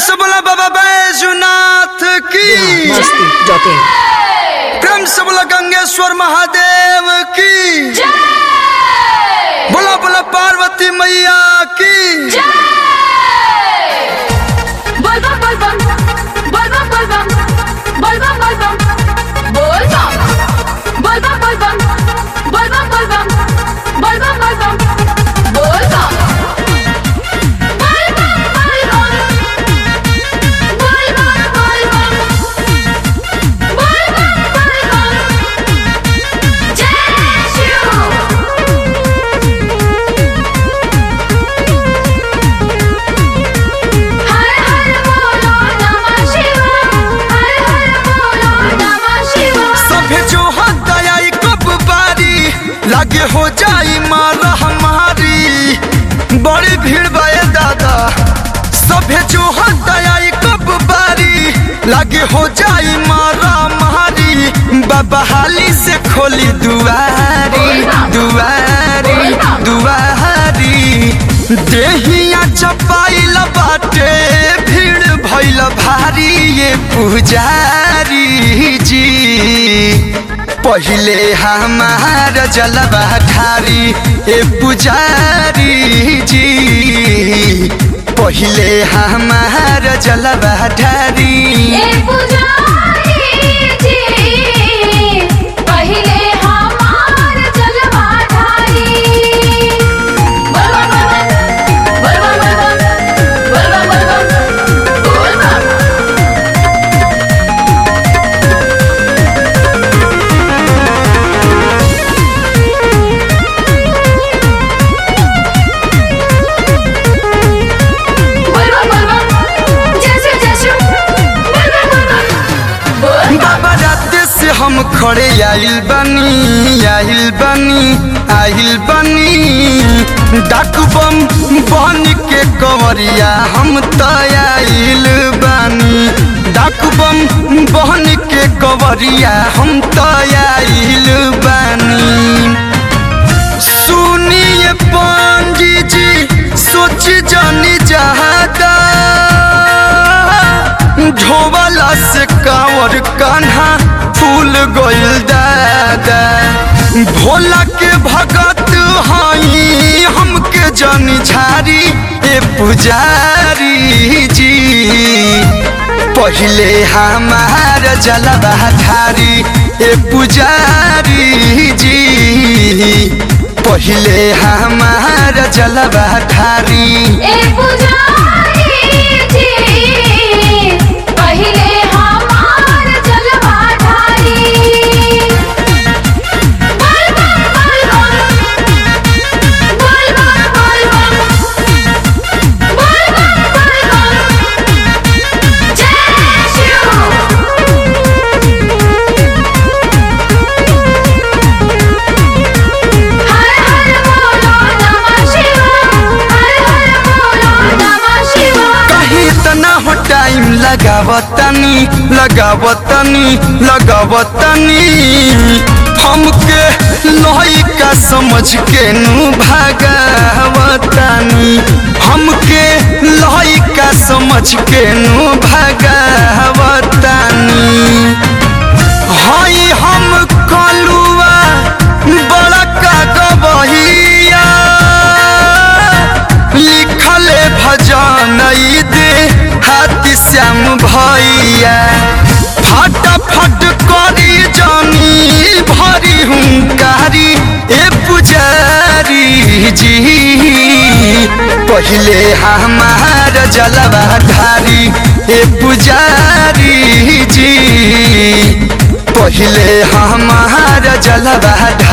से बोला बाबा बैजुनाथ की masti.in प्रेम से बोला गंगेश्वर महादेव की बोला बोला पार्वती मैया की बलबम बलबम बलबम बलबम बलबम बलबम बोलबम बलबम बलबम बलबम बलबम बलबम बलबम बोलबम बलबम बलबम बलबम बलबम बलबम बलबम जय शिव हर हर बोलो नमः शिवाय हर हर बोलो नमः शिवाय सभे जो दयाई कब बारी लागे हो जाई मारा हमारी बड़ी भीड़ बाए दादा सभे जो दयाई कब बारी लागे हो जाई मारा मारी बाबा हाली से खोली दुआरी दुआरी दुआरी देहिया चपाइल बाटे भीड़ भइल भारी ये पुजारी जी पहिले हमार जलवा ठारी ए पुजारी जी पहिले हमार जलवा ठारी ए पुजारी जी पहिले हमार जलवा ढारी बलबम बलबम बलबम बलबम बलबम बोलबम बलबम बलबम जय शिव जय शिव बलबम बलबम बोलबम बाबा रात से हम खड़े आइल बनी आइल बनी आइल बनी डाकू बम बन के कंवरिया हम तो आइल बनी डाकू बम बन के कंवरिया हम तो आइल बनी सुनिए पांडी जी सोच जानी जहादा ढोवाला से कांवर कान्हा फूल गोइल दादा भोला के भगत हई हमके जानी झारी ए पुजारी जी पहिले हमार जलवा ठारी ए पुजारी जी पहिले हमार जलवा ठारी ए पुजारी जी पहिले हमार जलवा ढारी बलबम बलबम बलबम बलबम बलबम बलबम जय शिव हर हर बोलो नमः शिवाय हर हर बोलो नमः शिवाय कहीं इतना हो टाइम लगावतनी लगावतनी लगावतनी हमके लइका समझ के नु भागावतनी हमके लइका समझ के नु भागावतनी हई हम कलुआ बड़का गबहिया लिखले भजन ई दे हाथी श्याम भैया फटाफट करी जानी भरी हुंकारी ए पुजारी जी पहिले हमार जलवा धारी ए पुजारी जी पहिले हमार जलवा